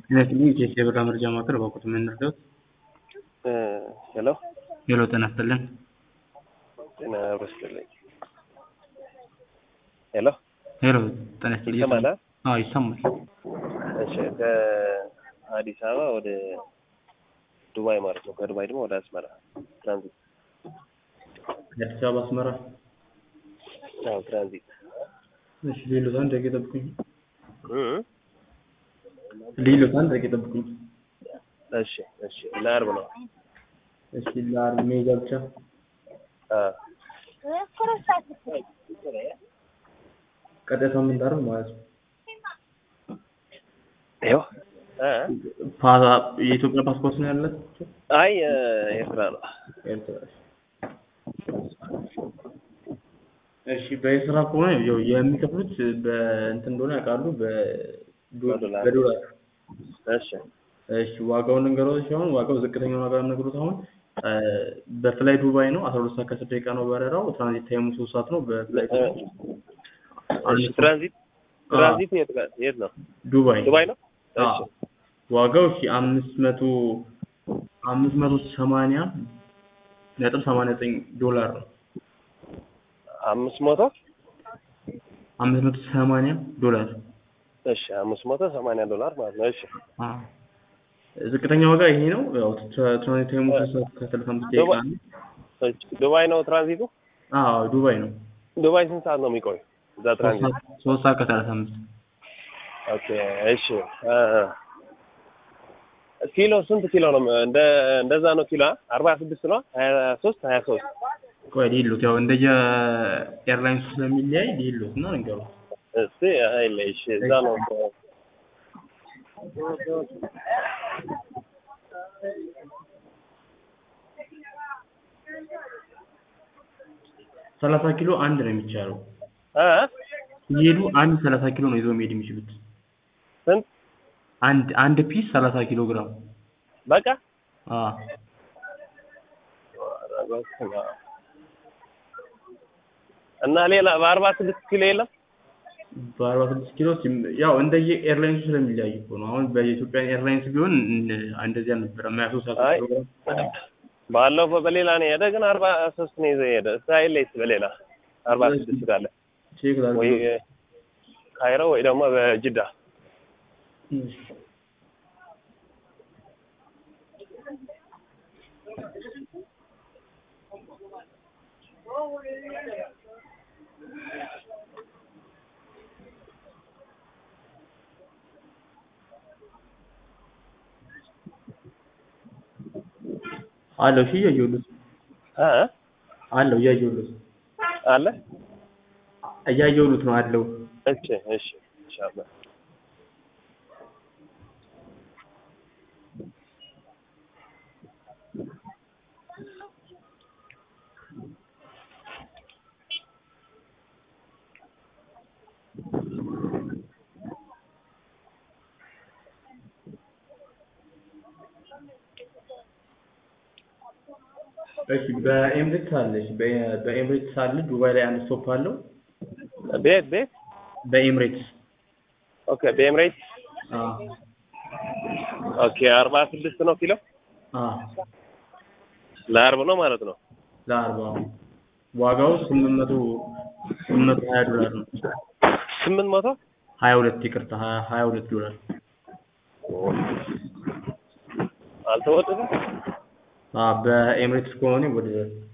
ስለዚህ የብር መረጃ ማዕከል በወቅቱ የምንረዳት ሄሎ ሄሎ ጤና ይስጥልን ጤና ይስጥልኝ። ሄሎ ሄሎ ጤና ይስጥልኝ ይሰማል? አዎ ይሰማል እሺ ከአዲስ አበባ ወደ ዱባይ ማለት ነው። ከዱባይ ደግሞ ወደ አስመራ ትራንዚት። ከአዲስ አበባ አስመራ አዎ ትራንዚት። እሺ ሌሎት አንድ ደቂቃ ጠብቁኝ እ ሌሎት አንድ ደቂቃ ጠብቁኝ እሺ እሺ ለአርብ ነው። እሺ ለአርብ ሜጃ ብቻ አ ቀጣይ ሳምንት አርብ ማለት ነው ይኸው እ ፓ- የኢትዮጵያ ፓስፖርት ነው ያላቸው አይ ኤርትራ ነው። ኤርትራ እሺ በኤርትራ ከሆነ ያው የሚከፍሉት በእንትን እንደሆነ ያውቃሉ በዶ- በዶላር። በዶላር እሺ እሺ ዋጋውን ንገረው ሲሆን ዋጋው ዝቅተኛውን ዋጋ ነገሩት አሁን እ በፍላይ ዱባይ ነው አስራ ሁለት ሰዓት ከአስር ደቂቃ ነው በረራው ትራንዚት ታይሙ ሶስት ሰዓት ነው በፍላይ እ እሺ ትራንዚት ትራንዚት የት ጋር የት ነው? ዱባይ ዱባይ ነው። አዎ እሺ ዋጋው እሺ አምስት መቶ አምስት መቶ ሰማንያ ነጥብ ሰማንያ ዘጠኝ ዶላር ነው አምስት መቶ አምስት መቶ ሰማንያ ዶላር እሺ አምስት መቶ ሰማንያ ዶላር ማለት ነው። እሺ አዎ ዝቅተኛ ዋጋ ይሄ ነው ያው ትራ- ትራንዚት ታይሙ ሶስት ሰዓት ከሰላሳ አምስት ደቂቃ ዱባይ- ነው እሺ ዱባይ ነው ትራንዚቱ። አዎ ዱባይ ነው ዱባይ ስንት ሰዓት ነው የሚቆይ? እዛ ሶስት ትራንዚት ሰዓት ሶስት ሰዓት ከሰላሳ አምስት ኦኬ እሺ እ እ ኪሎ ስንት ኪሎ ነው? እንደ እንደዛ ነው ኪሎ አርባ ስድስት ነው ሀያ ሶስት ሀያ ሶስት ቆይ ሊሉት ያው እንደየ ኤርላይንሱ ስለሚለያይ ሊሉት እና ነገሩ እስቲ አይለ እሺ እዛ ነው እኮ። ሰላሳ ኪሎ አንድ ነው የሚቻለው እ ሲሄዱ አንድ ሰላሳ ኪሎ ነው ይዘው መሄድ የሚችሉት ስንት አንድ አንድ ፒስ ሰላሳ ኪሎ ግራም በቃ አዎ እና ሌላ በአርባ ስድስት ኪሎ የለም? በአርባ ስድስት ኪሎ ሲም- ያው እንደየ ኤርላይንሱ ስለሚለያይ እኮ ነው። አሁን በኢትዮጵያ ኤርላይንስ ቢሆን እን- እንደዚህ አልነበረም። ሀያ ሶስት አይ ኪሎ ግራም ባለፈው በሌላ ነው የሄደ ግን አርባ ሶስት ነው ይዘህ የሄደ እስራኤል ላይ በሌላ አርባ ስድስት ካለ ቼክ ላድርግ። ወይ ካይሮ ወይ ደግሞ በጅዳ እሺ። አለው እሺ እያየሁልህ እ አለው እያየሁልህ አለ እያየሁልህ ነው አለው እሺ እሺ ኢንሻአላህ እሺ በኤምሬትስ አለሽ በ- በኤምሬትስ አለ ዱባይ ላይ አንድ ስቶፕ አለው ቤት ቤት በኤምሬትስ ኦኬ በኤምሬት አዎ ኦኬ አርባ ስድስት ነው ኪሎ አዎ ለአርብ ነው ማለት ነው ለአርባ ዋጋው ስምንት መቶ ስምንት መቶ ሀያ ዶላር ነው ስምንት መቶ ሀያ ሁለት ይቅርታ ሀያ ሀያ ሁለት ዶላር አልተወደደም አዎ በኤምሬትስ ከሆነ ወደ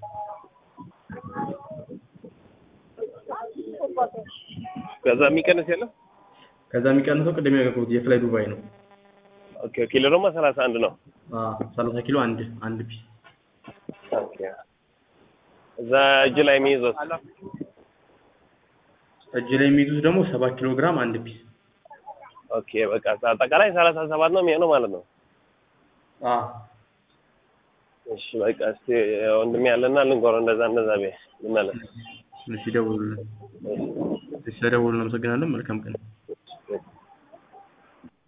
ከዛ የሚቀንስ የለም ከዛ የሚቀንሰው ቅድም ያገርኩት የፍላይ ዱባይ ነው ኦኬ ኪሎ ደግሞ ሰላሳ አንድ ነው አዎ ሰላሳ ኪሎ አንድ አንድ ፒስ ኦኬ እዛ እጅ ላይ የሚይዘው እጅ ላይ የሚይዙት ደግሞ ሰባት ኪሎ ግራም አንድ ፒስ ኦኬ በቃ አጠቃላይ ሰላሳ ሰባት ነው የሚሆነው ማለት ነው አዎ እሺ በቃ እስቲ ወንድሜ ያለና ልንቆረው እንደዛ እንደዛ ቤ ልመለስ እሺ ደውሉልን እሺ ስለደውሉልን አመሰግናለን መልካም ቀን